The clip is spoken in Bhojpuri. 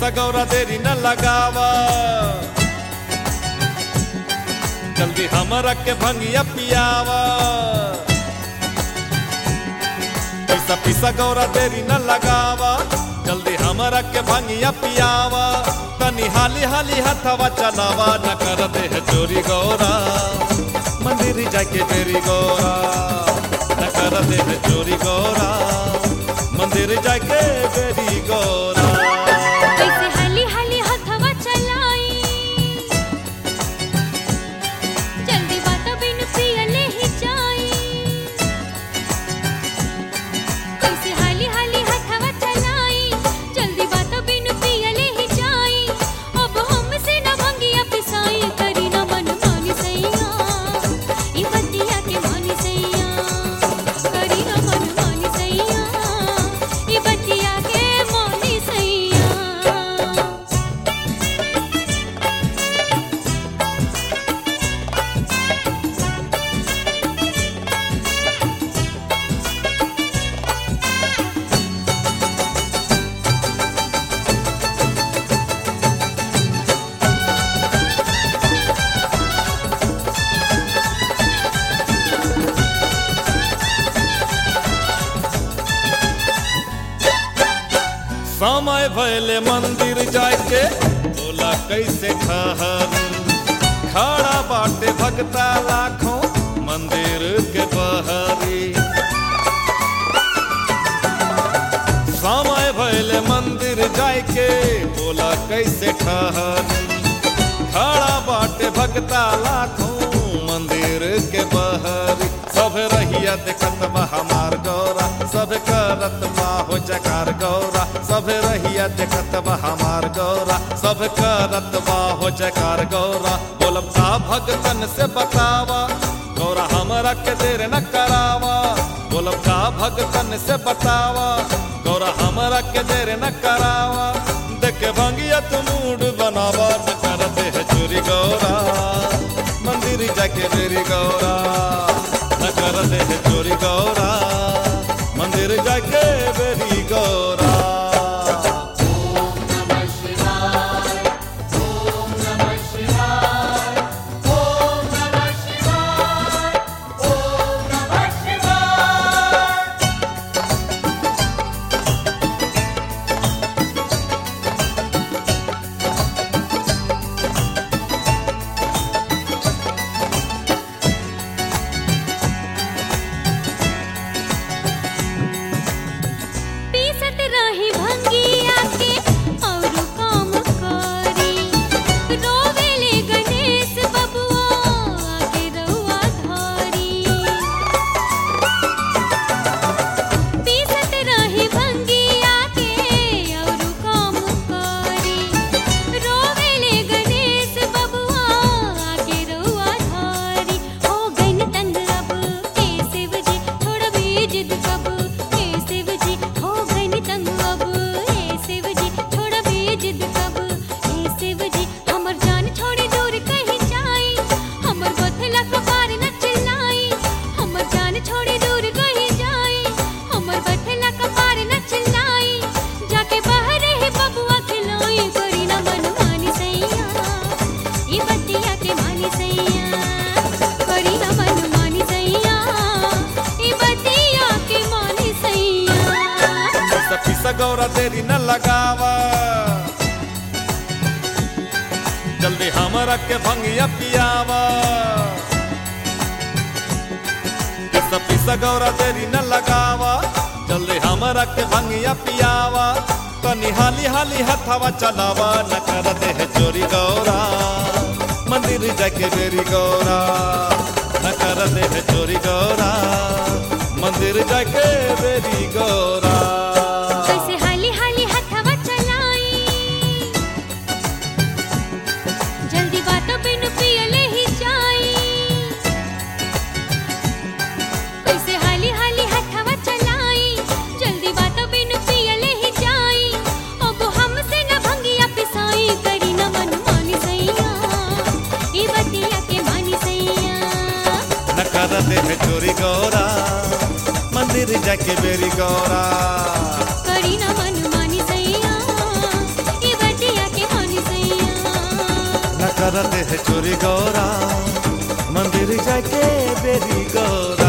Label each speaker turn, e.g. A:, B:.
A: पिसा गौरा देरी न लगावा जल्दी हमरा के भंगिया पियावा पिसा पिसा गौरा देरी न लगावा जल्दी हमरा के भंगिया पियावा तनी हाली हाली हथवा चलावा न कर दे है चोरी गौरा मंदिर जाके बेरी गौरा न कर दे है चोरी गौरा मंदिर जाके बेरी गौरा
B: कैसे हाली हाली हथवा चलाई जल्दी बात बिन पियले ही जाई कैसे हाली हाली हथवा चलाई जल्दी बात बिन पियले ही जाई अब हमसे न भंगिया पिसाई करी न मन मानी सैया ई बतिया के मानी सैया करी न मन मानी सैया ई बतिया के मानी सैया
A: समय भैले मंदिर जाके बोला कैसे ठहर खड़ा बाटे भगता लाखों मंदिर के बहरी समय भैले मंदिर जाके बोला कैसे ठहर खड़ा बाटे भगता लाखों मंदिर के बहरी सब रहिया देखत बा हमार गौरा सब करत बा हो जकार गौरा सब रहिया देखत बा हमार गौरा सब करत बा हो जकार गौरा बोलब का भगतन से बतावा गौरा हमरा के देर न करावा बोलब का भगतन से बतावा गौरा हमरा के देर न करावा देख भंगिया तू मूड बनावा न कर दे है चोरी गौरा मंदिर जाके मेरी गौरा न कर दे है चोरी गौरा मंदिर जाके मेरी गौरा
B: पीसत रही भंगिया के और काम करी रोवेले गणेश बबुआ आगे रउआ धारी पीसत रही भंगिया के और काम करी रोवेले गणेश बबुआ आगे रउआ धारी हो गइन तंग अब ए शिव जी थोड़ा भी जिद कब ए शिव जी हो गइन तंग अब ए शिव जी थोड़ा भी जिद कब ए शिव जी हमर जान छोड़ी दूर कहीं जाई हमर बथला कपार न चिल्लाई हमर जान छोड़ी दूर कहीं जाई हमर बथला कपार न चिल्लाई जाके बाहर ही बबुआ खिलाई करी न मन मानी सैया ई बतिया के मानी सैया करी न मन मानी सैया ई बतिया के मानी सैया
A: पिसा पिसा गौरा देरी न लगावा जल्दी हमरा के भंगिया पियावा पिसा पिसा गौरा देरी न लगावा जल्दी हमरा के भंगिया पियावा तनी हाली हाली हथवा चलावा न कर दे है चोरी गौरा मंदिर जाके बेरी गौरा न कर दे है चोरी गौरा मंदिर जाके बेरी गौरा
B: कैसे हाली हाली हथवा चलाई जल्दी बात बिन पियले ही जाई कैसे हाली हाली हथवा चलाई जल्दी बात बिन पियले ही जाई अब हमसे न भंगिया पिसाई करी न मन मानी सैया ई बतिया के मानी सैया
A: न कर दे है चोरी गौरा मंदिर जाके बेरी गौरा
B: करी न मन मानी सैया ई बतिया
A: करते है चोरी गौरा मंदिर जाके बेरी गौरा